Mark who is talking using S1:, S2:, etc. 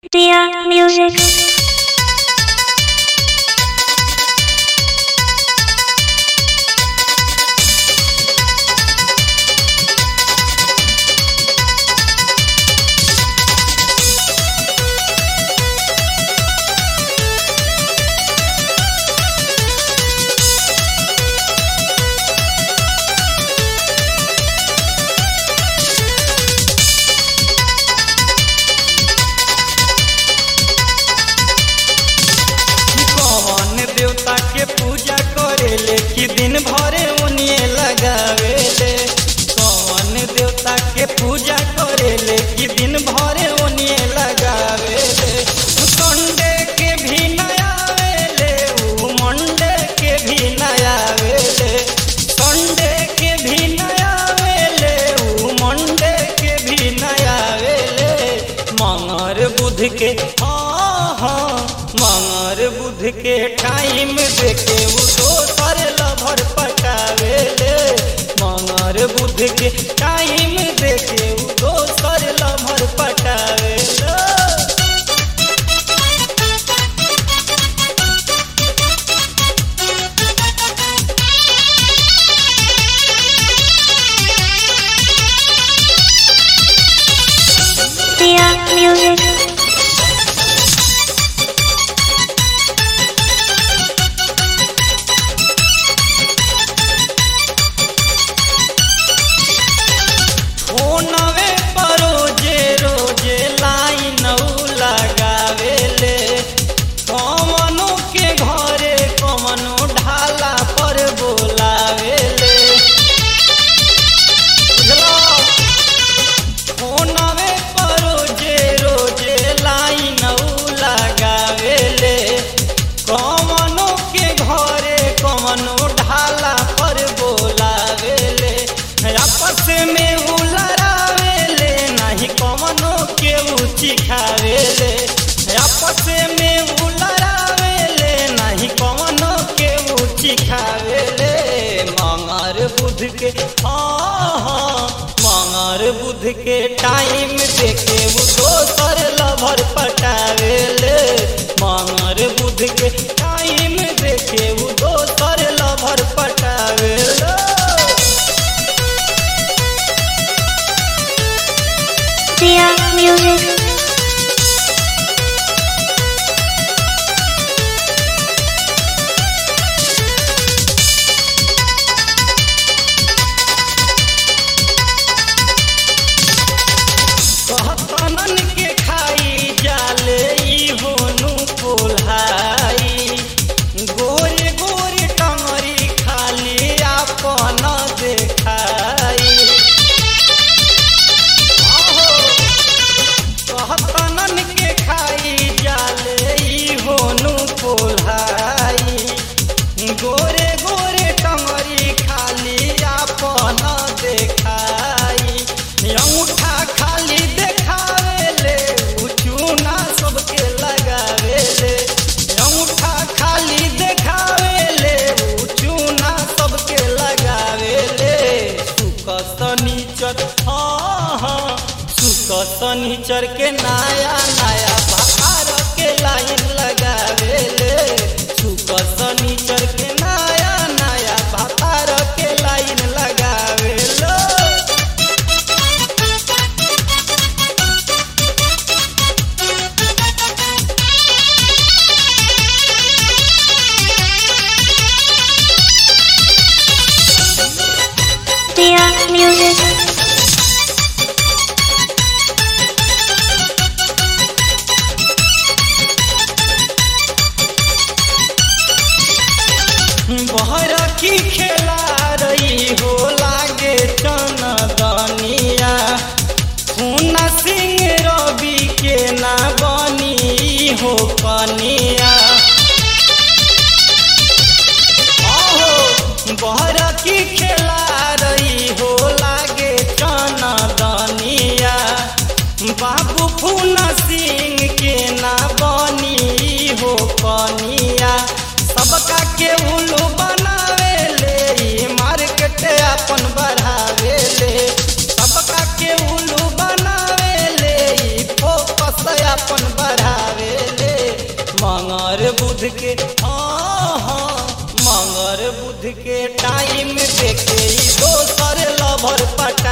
S1: Dear music.
S2: कौन देवता के पूजा करेले कि दिन भरे उनिए लगावेले कौन देवता के पूजा करेले कि दिन भरे उनिए लगावेले संडे के भी नयावेले ऊ मंडे के भी नयावेले संडे के भी नयावेले ऊ मंडे के भी नयावेले मंगर बुध के हाँ हाँ मंगर बुध के टाइम देके उ दोसर लभर पटावेले मंगर बुध के टाइम देके उ दोसर लभर पटावेले
S1: Dear music.
S2: फोनवे पर रोजे रोजे लाइन उ लगावेले कमनो के घरे कमनो ढाला पर बोलावेले बुझलो फोनवे पर रोजे रोजे लाइन उ लगावेले कमनो के घरे कमनो ढाला पर बोलावेले आपस में उ लड़ावेले नहीं कमनो के ऊँची खावेले आपस में उ लड़ावेले नहीं कमनो के ऊँची खावेले मंगर बुध के हाँ हाँ मंगर बुध के टाइम देखे वो दोसर लभर पटावेले मंगर बुध के टाइम देखे वो दोसर लभर पटावेले
S1: Dear music.
S2: कहतनन के खाई जाले ई होनु कोल्हाई गोरे गोरे टंगरी खाली आपन देखाई आहो, कहतनन के खाई जाले ई होनु कोल्हाई गोरे गोरे टंगरी खाली आपन देखाई अंगूठा खाली देखावेले उ चूना सबके लगावेले अंगूठा खाली देखावेले उ चूना सबके लगावेले सुक शनिचर हाँ हाँ सुक शनिचर के नया नया बाहर के लाइन लगावेले सुक शनिचर के नया नया बाहर के लाइन लगावेले
S1: Dear music.
S2: बहर की खेला रही हो लागे चनदनिया खूना सिंह रवि के ना बनी हो कनिया आहो बहर की खेला रही हो लागे चनदनिया बाबू फूना सिंह के ना बनी हो कनिया सबका के उल्लू बनावेले ई मार्केट अपन बढ़ावेले सबका के उल्लू बनावेले ई फोकस अपन बढ़ावेले मंगर बुध के हाँ हाँ मंगर बुध के टाइम देखे ई दोसर लभर पटा